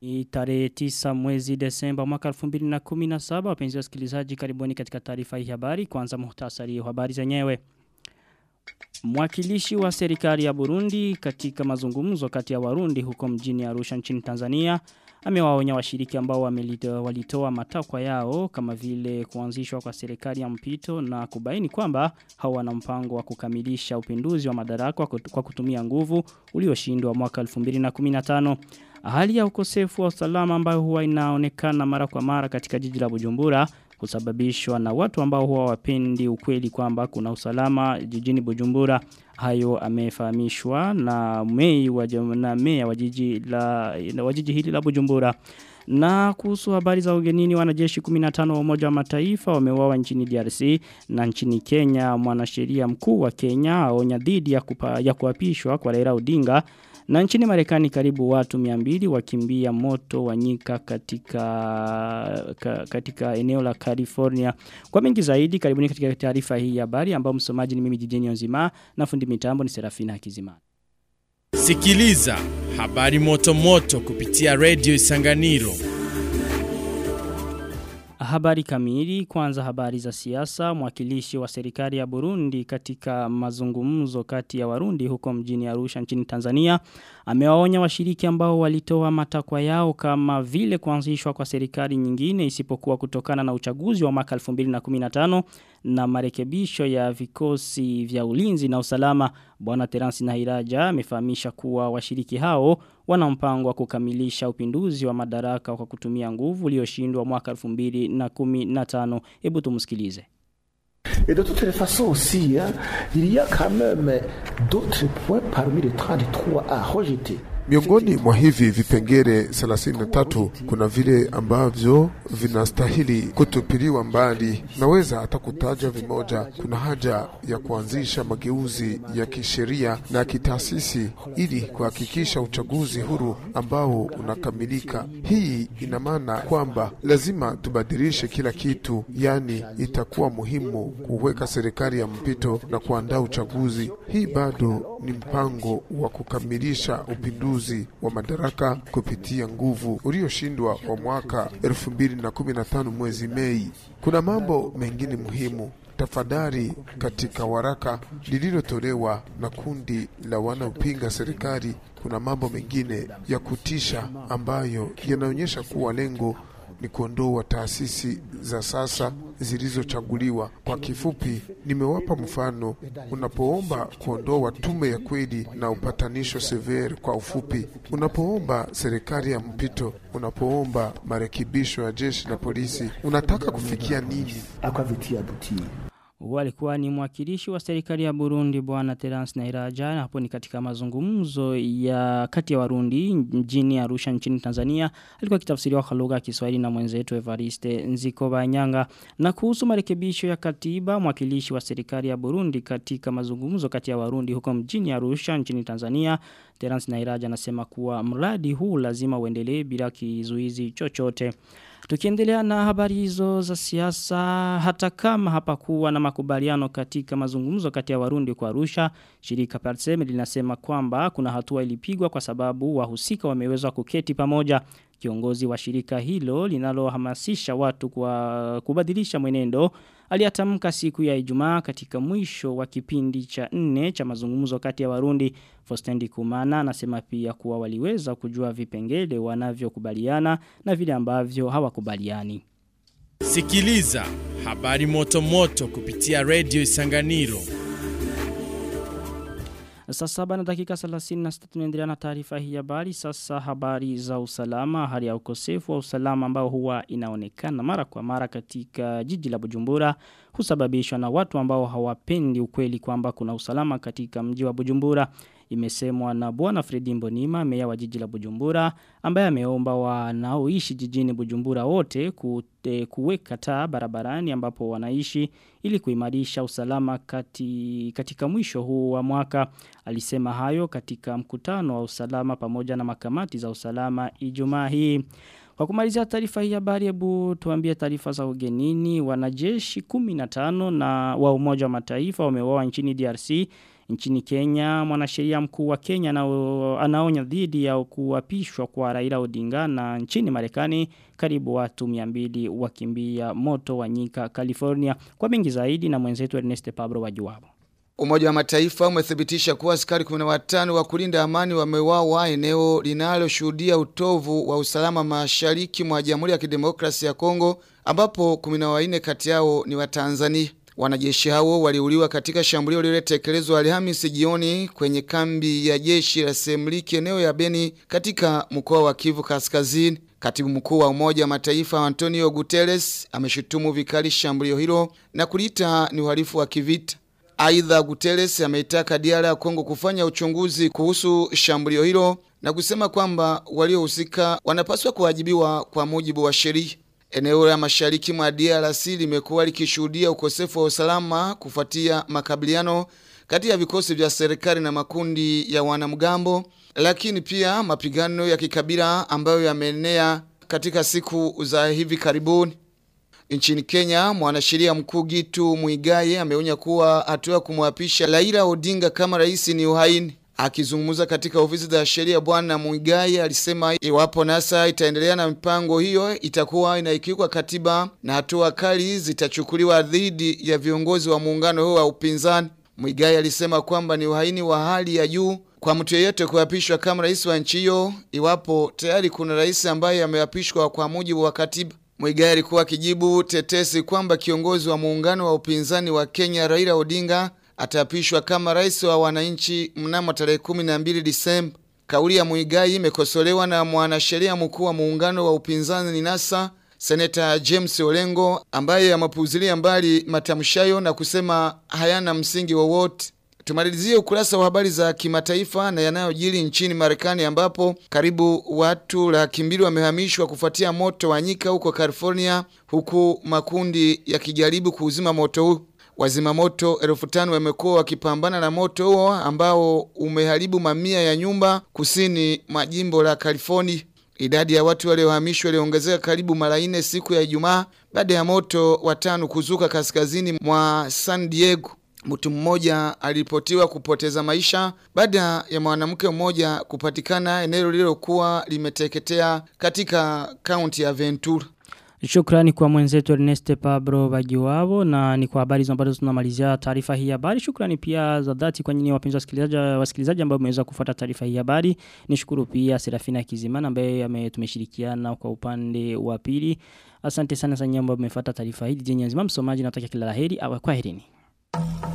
Ni tarehe 9 mwezi Desemba mwaka 2017 wapenzi wasikilizaji karibuni katika taarifa hii habari kwanza muhtasari wa habari zenyewe. Mwakilishi wa serikali ya Burundi katika mazungumzo kati ya Warundi huko mjini Arusha nchini Tanzania amewaonya washiriki ambao walitoa matakwa yao kama vile kuanzishwa kwa serikali ya mpito na kubaini kwamba hawana mpango wa kukamilisha upinduzi wa madaraka kwa kutumia nguvu ulioshindwa mwaka 2015. Hali ya ukosefu wa usalama ambayo huwa inaonekana mara kwa mara katika jiji la Bujumbura kusababishwa na watu ambao huwa wapendi ukweli kwamba kuna usalama jijini Bujumbura hayo amefahamishwa na mei wa na meya wa jiji la wa jiji hili la Bujumbura na kuhusu habari za ugenini wanajeshi 15 wa umoja wa mataifa wameuawa nchini DRC na nchini Kenya mwanasheria mkuu wa Kenya aonya dhidi ya, kupa, ya kuapishwa kwa Raila Odinga na nchini Marekani karibu watu 200 wakimbia moto wa nyika katika ka, katika eneo la California. Kwa mengi zaidi karibuni katika taarifa hii ya habari ambao msomaji ni mimi Jijeni Nzima na fundi mitambo ni Serafina Hakizimana. Sikiliza habari moto moto kupitia Radio Isanganiro. Habari kamili kwanza habari za siasa mwakilishi wa serikali ya Burundi katika mazungumzo kati ya Warundi huko mjini Arusha nchini Tanzania amewaonya washiriki ambao walitoa matakwa yao kama vile kuanzishwa kwa serikali nyingine isipokuwa kutokana na uchaguzi wa mwaka 2015 na marekebisho ya vikosi vya ulinzi na usalama bwana Terence Nahiraja amefahamisha kuwa washiriki hao wana mpango wa kukamilisha upinduzi wa madaraka kwa kutumia nguvu ulioshindwa mwaka 2015 hebu tumsikilize Et de toutes les façons aussi, hein, il y a quand même d'autres points parmi les 33 à rejeter. Miongoni mwa hivi vipengele 33 kuna vile ambavyo vinastahili kutupiliwa mbali. Naweza hata kutaja vimoja. Kuna haja ya kuanzisha mageuzi ya kisheria na kitaasisi ili kuhakikisha uchaguzi huru ambao unakamilika. Hii ina maana kwamba lazima tubadilishe kila kitu, yani itakuwa muhimu kuweka serikali ya mpito na kuandaa uchaguzi. Hii bado ni mpango wa kukamilisha upinduzi uchaguzi wa madaraka kupitia nguvu ulioshindwa wa mwaka 2015 mwezi Mei. Kuna mambo mengine muhimu tafadhali katika waraka lililotolewa na kundi la wanaopinga serikali kuna mambo mengine ya kutisha ambayo yanaonyesha kuwa lengo ni kuondoa taasisi za sasa zilizochaguliwa. Kwa kifupi, nimewapa mfano. Unapoomba kuondoa tume ya kweli na upatanisho severe, kwa ufupi, unapoomba serikali ya mpito, unapoomba marekebisho ya jeshi la polisi, unataka kufikia nini? Walikuwa ni mwakilishi wa serikali ya Burundi bwana Terence Nairaja na hapo ni katika mazungumzo ya kati ya Warundi mjini Arusha nchini Tanzania alikuwa kitafsiriwa kwa lugha ya Kiswahili na mwenzetu Evariste Nziko Banyanga na kuhusu marekebisho ya katiba mwakilishi wa serikali ya Burundi katika mazungumzo kati ya Warundi huko mjini Arusha nchini Tanzania Terence Nairaja anasema kuwa mradi huu lazima uendelee bila kizuizi chochote Tukiendelea na habari hizo za siasa hata kama hapakuwa na makubaliano katika mazungumzo kati ya Warundi kwa Arusha, shirika Parsem linasema kwamba kuna hatua ilipigwa kwa sababu wahusika wameweza kuketi pamoja. Kiongozi wa shirika hilo linalohamasisha watu kwa kubadilisha mwenendo aliatamka siku ya Ijumaa katika mwisho wa kipindi cha nne cha mazungumzo kati ya Warundi. Fostendi Kumana anasema pia kuwa waliweza kujua vipengele wanavyokubaliana na vile ambavyo hawakubaliani. Sikiliza habari moto moto kupitia Radio Isanganiro. Saa saba na dakika 36 tunaendelea na taarifa hii habari. Sasa habari za usalama, hali ya ukosefu wa usalama ambao huwa inaonekana mara kwa mara katika jiji la Bujumbura husababishwa na watu ambao hawapendi ukweli kwamba kuna usalama katika mji wa Bujumbura. Imesemwa na bwana Fredi Mbonima, meya wa jiji la Bujumbura, ambaye ameomba wanaoishi jijini Bujumbura wote kute, kuweka taa barabarani ambapo wanaishi ili kuimarisha usalama kati, katika mwisho huu wa mwaka. Alisema hayo katika mkutano wa usalama pamoja na makamati za usalama Ijumaa hii. Kwa kumalizia taarifa hii habari hebu tuambie taarifa za ugenini wanajeshi 15 na wa umoja wa mataifa wameuawa nchini DRC Nchini Kenya, mwanasheria mkuu wa Kenya anaonya dhidi ya kuapishwa kwa Raila Odinga na nchini Marekani karibu watu 200 wakimbia moto wa nyika California. Kwa mingi zaidi na mwenzetu Ernest Pablo wajuwabo. Umoja wa Mataifa umethibitisha kuwa askari 15 wa kulinda amani wameuawa eneo linaloshuhudia utovu wa usalama mashariki mwa Jamhuri ya Kidemokrasia ya Kongo ambapo 14 kati yao ni wa Tanzania. Wanajeshi hao waliuliwa katika shambulio lililotekelezwa Alhamisi jioni kwenye kambi ya jeshi la Semliki eneo ya Beni katika mkoa wa Kivu Kaskazini. Katibu mkuu wa Umoja wa Mataifa Antonio Guterres ameshutumu vikali shambulio hilo na kulita ni uhalifu wa kivita. Aidha Guterres ameitaka diara ya Kongo kufanya uchunguzi kuhusu shambulio hilo na kusema kwamba waliohusika wanapaswa kuwajibiwa kwa mujibu wa sheria. Eneo la mashariki mwa DRC limekuwa likishuhudia ukosefu wa usalama kufuatia makabiliano kati ya vikosi vya serikali na makundi ya wanamgambo, lakini pia mapigano ya kikabila ambayo yameenea katika siku za hivi karibuni. Nchini Kenya, mwanasheria mkuu Gitu Muigai ameonya kuwa hatua ya kumwapisha Raila Odinga kama rais ni uhaini. Akizungumza katika ofisi za sheria bwana Muigai alisema iwapo NASA itaendelea na mipango hiyo itakuwa inaikiuka katiba na hatua kali zitachukuliwa dhidi ya viongozi wa muungano huo wa upinzani. Muigai alisema kwamba ni uhaini wa hali ya juu kwa mtu yeyote kuapishwa kama rais wa nchi hiyo iwapo tayari kuna rais ambaye ameapishwa kwa mujibu wa katiba. Muigai alikuwa akijibu tetesi kwamba kiongozi wa muungano wa upinzani wa Kenya Raila Odinga ataapishwa kama rais wa wananchi mnamo tarehe 12 Disemba. Kauli ya Muigai imekosolewa na mwanasheria mkuu wa muungano wa upinzani ni NASA Seneta James Olengo ambaye amepuuzilia mbali matamshayo na kusema hayana msingi wowote. Tumalizie ukurasa wa habari za kimataifa na yanayojiri nchini Marekani ambapo karibu watu laki mbili wamehamishwa kufuatia moto wa nyika huko California huku makundi yakijaribu kuuzima moto huu. Wazima moto elfu tano wamekuwa wakipambana na moto huo ambao umeharibu mamia ya nyumba kusini mwa jimbo la California. Idadi ya watu waliohamishwa iliongezeka karibu mara nne siku ya Ijumaa baada ya moto watano kuzuka kaskazini mwa San Diego. Mtu mmoja aliripotiwa kupoteza maisha baada ya mwanamke mmoja kupatikana eneo lililokuwa limeteketea katika kaunti ya Ventura. Shukrani kwa mwenzetu Ernest Pablo Bagiwabo na ni kwa habari ambazo tunamalizia taarifa hii habari. Shukrani pia za dhati kwa nyinyi wapenzi wasikilizaji wasikilizaji ambao mmeweza kufuata taarifa hii habari. Nishukuru pia Serafina Kizimana ambaye tumeshirikiana kwa upande wa pili. Asante sana sana ambao mmefuata taarifa hii. Jenye nzima msomaji natakia kila laheri. Kwa herini.